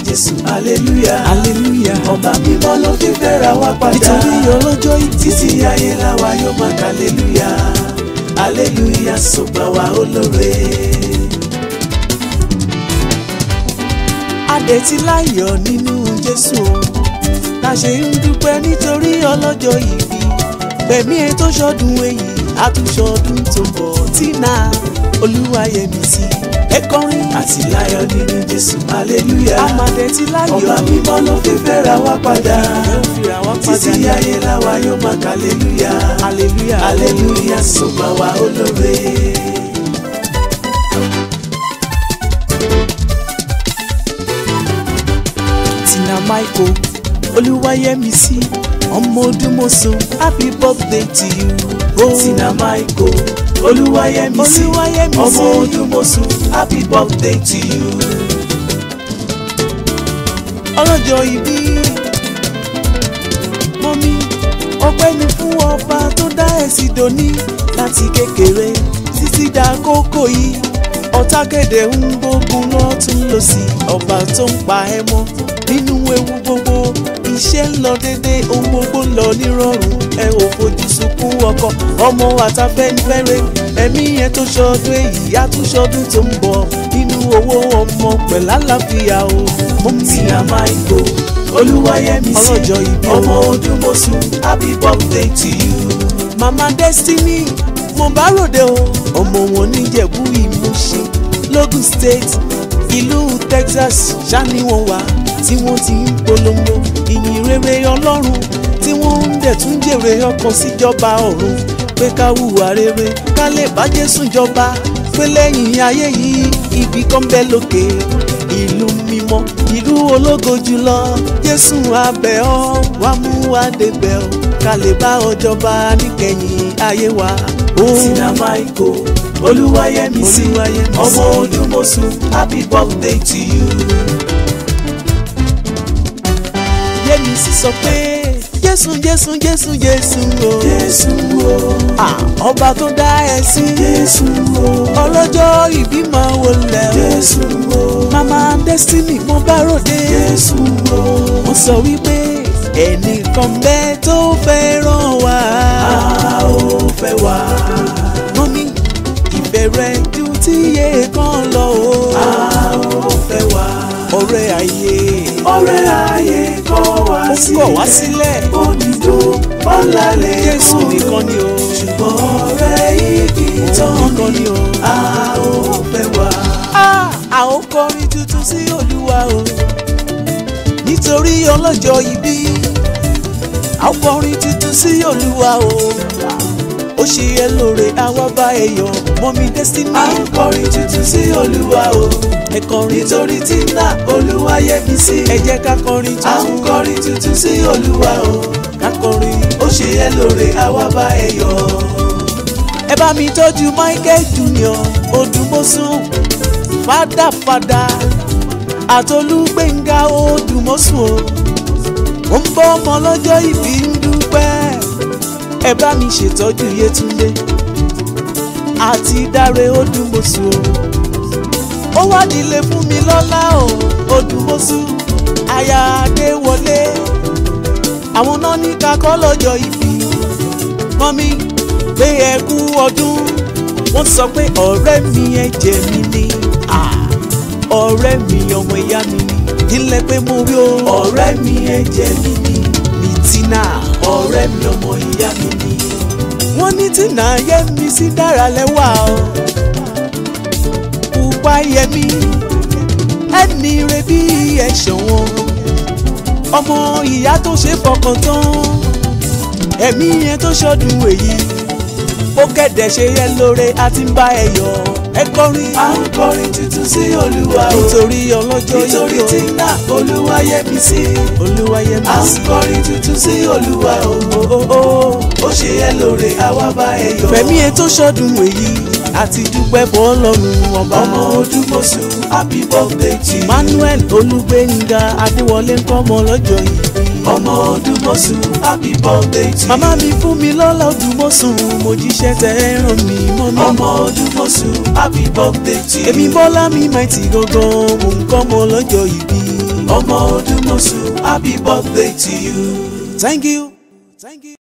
Jésù hallelujah hallelujah ọba mímọ́ ló fi fẹ́ra wá padà nítorí ọlọ́jọ́ ìbí títí ayé làwa yóò máa ka hallelujah hallelujah sọgbà wa olóore. adẹ̀tí láyọ̀ nínú jésù o la ṣe ń dúpẹ́ nítorí ọlọ́jọ́ ìbí pẹ̀mí ẹ tó ṣọdún èyí àtúnṣọdún tó ń bọ̀ tínà olúwayẹmísí ẹ kọrin àti láyọ̀ nínú Jésù hallelujah amadẹ̀tí láyọ̀ ọba mímọ́ ló fi fẹ́ra wá padà ẹ ń fira wá padà títí ayé làwa yóò máa ka hallelujah hallelujah hallelujah sọgbà wa olóore. tina michael olúwayẹmísí ọmọ ọdúnmọ̀sán happy birthday to you. Oh. Tina Michael Olúwayẹmísí Olúwayẹmísí. ọmọ Odúmọ̀ṣù happy birthday to you. ọlọ́jọ́ ìbí mọ́mí ọpẹ́ ni fún ọba tó dá ẹ̀sìn dòní láti kékeré títí dá kókó yìí ọ̀tá kéde ń gbógun lọ́tún lọ́sì ọba tó ń pa ẹ́ mọ́ nínú ewu gbogbo iṣẹ́ ń lọ dédé ohun gbogbo ń lọ nírọ̀rùn ẹ ò fojú sunkún ọkọ ọmọ àtàfẹ́nifẹ́re ẹ̀mí yẹn tó ṣọdún èyí àtúnṣọdún tó ń bọ̀ nínú owó ọmọ pẹ̀lú àlàáfíà o mọ́mí Tina Michael Olúwayẹmísí Ọlọ́jọ́ ìbí o. ọmọ Odúmọ̀ṣù happy birthday to you. mama destiny mo bá ròde o ọmọ wọn níjẹ̀bú ìmúṣin logun state ìlú texas ṣáni wọn wà tí wọ́n ti ń polongo ìyìn rere ọlọ́run tí wọ́n ń dẹ̀ tún jèrè ọkàn síjọba ọ̀run pé ká hùwà rere ká lè bá jésù jọba pé lẹ́yìn ayé yìí ibi kan bẹ́ lókè ìlú mímọ́ ìlú ológo jùlọ jésù abẹ́ ọ wá mú wa débẹ̀ ọ ká lè bá ọ jọba níkẹyìn ayé wa. Ó Tina Michael Olúwayẹmísí Olúwayẹmísí. ọmọ Odúmọ̀ṣù happy birthday to you. yémi sì sọ pé jésù jésù jésù jésù o. Jésù o Ah, ọba tó dá ẹ sí. Jésù o ọlọ́jọ́ ìbí máa wọlé o. Jésù o mama destiny mo bá ròde. Jésù o. mo sọ wípé ẹnìkan bẹ́ẹ̀ tó fẹ́ràn wá. a ó fẹ́ wá. mọ́mí ìfẹ́ rẹ̀ ju tíye kan lọ o. a ó fẹ́ wá. ọ̀rẹ́ ayé ọ̀rẹ́ ayé kọ̀ wá ó sílẹ̀. kọ̀ wá sílẹ̀. onídó ọ̀làlẹ̀ jésù nìkan ni o. ṣùgbọ́n ọ̀rẹ́ igi tán nìkan ni o. a ó fẹ́ wá. Ah, a ó kọrin tuntun sí olúwa o nítorí ọlọ́jọ́ ìbí a ó kọrin tuntun sí olúwa o ó ṣe é lóore àwa bá ẹ yọ̀ mọ́mí destiny a ń kọrin tuntun sí olúwa o ẹ kọrin nítorí Tina Olúwayẹmísí. ẹ jẹ́ ká kọrin a ń tuntun kọrin tuntun sí olúwa o ká kọrin ó ṣe é lóore àwa bá ẹ yọ̀. ẹ bá mi tọ́jú michael junior odùmọ̀sùn fàdàfàdà àtolúgbẹ̀ngà odùmọ̀sùn o ó ń bọ́ ọmọ lọ́jọ́ ìbí ń dúpẹ́ ẹ bá mi ṣètọ́jú yétúndé àti dáre odùmọ̀sùn o ó wádìílé fún mi lọ́lá o odùmọ̀sùn aya adéwọlé àwọn náà ní kakọ́ lọ́jọ́ ìbí mọ́mí pé ẹ kú ọdún wọ́n sọ pé ọ̀rẹ́ mi ẹ̀jẹ̀ mi ni Ah, ọ̀rẹ́ mi ọmọ ìyá mi ni nílẹ̀ pé mo rí o ọ̀rẹ́ mi ẹ̀jẹ̀ mi ni ní Tina ọ̀rẹ́ mi ọmọ ìyá mi ni. wọ́n ní Tina yẹ mi sí dára lẹ́wà o pupa yẹ mi ẹni rẹ bí ẹ̀ṣọ́ wọn ọmọ ìyá tó ṣe fọkàn tán ẹ̀mí yẹn tó ṣọdún èyí ó kẹ̀dẹ̀ ṣe yẹ lóore àti ń bá ẹ yọ̀ ẹ kọrin a ń kọrin tuntun sí olúwa o nítorí ọlọ́jọ́ nítorí yìí o Tina Olúwayẹmísí. olúwayẹmí a ń sí kọrin tuntun sí olúwa o o o o ó ṣe é lóore àwa bá ẹ yọ̀. fẹ̀mí ẹ tó ṣọdún èyí àti dúpẹ́ fún ọlọ́run ọba ọmọ Odúmọ̀ṣù happy birthday to you. Manuel Olúgbénga Adéwọlé ń kọ́mọ lọ́jọ́ yìí ọmọ Odúmọ̀ṣù happy birthday to you. màmá mi fún mi lọ́lá Odùmọ̀sùn mo jíṣẹ́ tẹ ẹ ràn mí mọ́ mi ọmọ Odúmọ̀ṣù happy birthday to you. èmi Bọ́lá mi máa ti gangan mò ń kọ́mọ lọ́jọ́ ìbí ọmọ Odúmọ̀ṣù happy birthday to you. thank you. Thank you.